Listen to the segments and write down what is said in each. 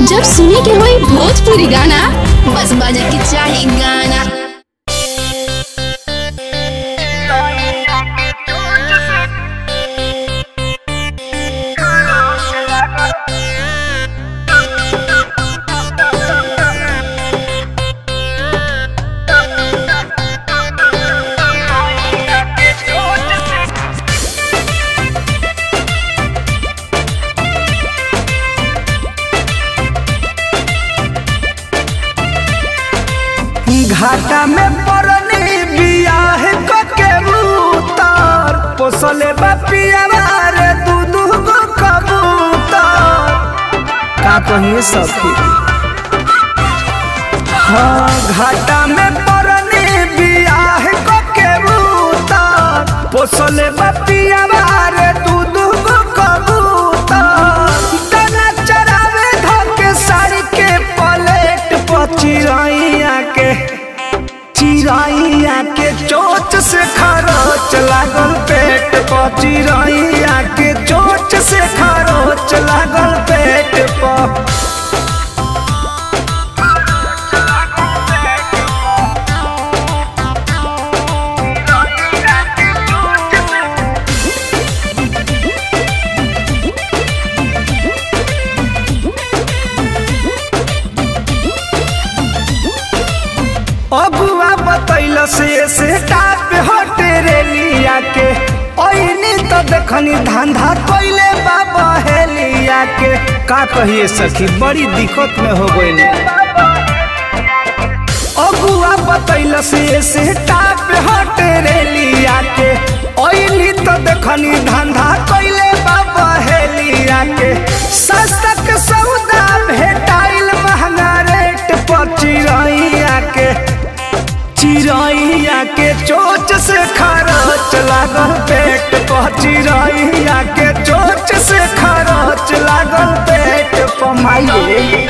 जब सुने के होई भोजपुरी गाना बस बजे के चाही गाना घाटा में परनी बियाह के उतार पोसले बपिया रे दू दू गो कबूतर का कहिए सखी हाँ घाटा में परनी बियाह के उतार पोसले बपिया रे दू दू गो कबूतर दाना चरावे धके साड़ी के पलेट पर चिरैया के चिरैया के चोच से खरोच लागल पेट पर चिरैया के चोच से खरोच लागल पेट पर अगुआ बतैल से से टाप हटे रेलिया के ओइनी तो देखनी धंधा कोइले बाबा हेलिया के का कहिए सखी बड़ी दिक्कत में हो गइल अगुआ बतैल से से टाप हटे रेलिया के ओइनी तो देखनी धंधा कोइले बाबा हेलिया के सस्ता के सौदा भेटाइल महंगा रेट पर चिरैया के चिरैया के चोच से खरच लागल पेट पर चिरैया के चोच से खरच लागल पेट पर माइये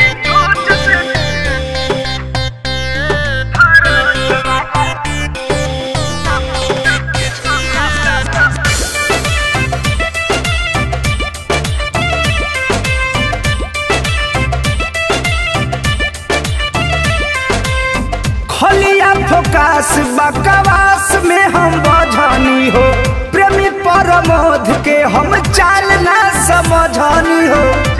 खलिया फोकास बकवास में हम बझनी हो प्रेमी परमोध के हम चाल ना समझनी हो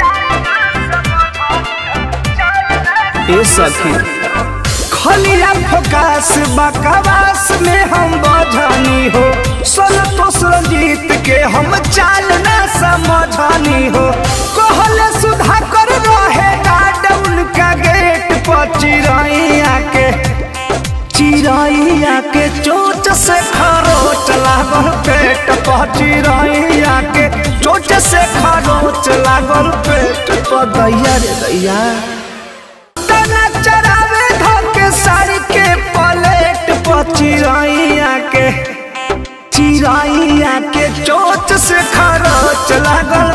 ए सखी खलिया फोकास बकवास में हम बझनी हो संतोष रंजीत के हम चाल ना समझनी हो कहले सुधा कर रहे गार्ड उनका गेट पर चिरैया के चिरैया के चोट से खरोच लागल पेट पर चिरैया के चोट से खरोच लागल पेट पर दैया रे दैया तना चरावे धके साड़ी के पलेट पर चिरैया के चिरैया के चोट से खरोच लागल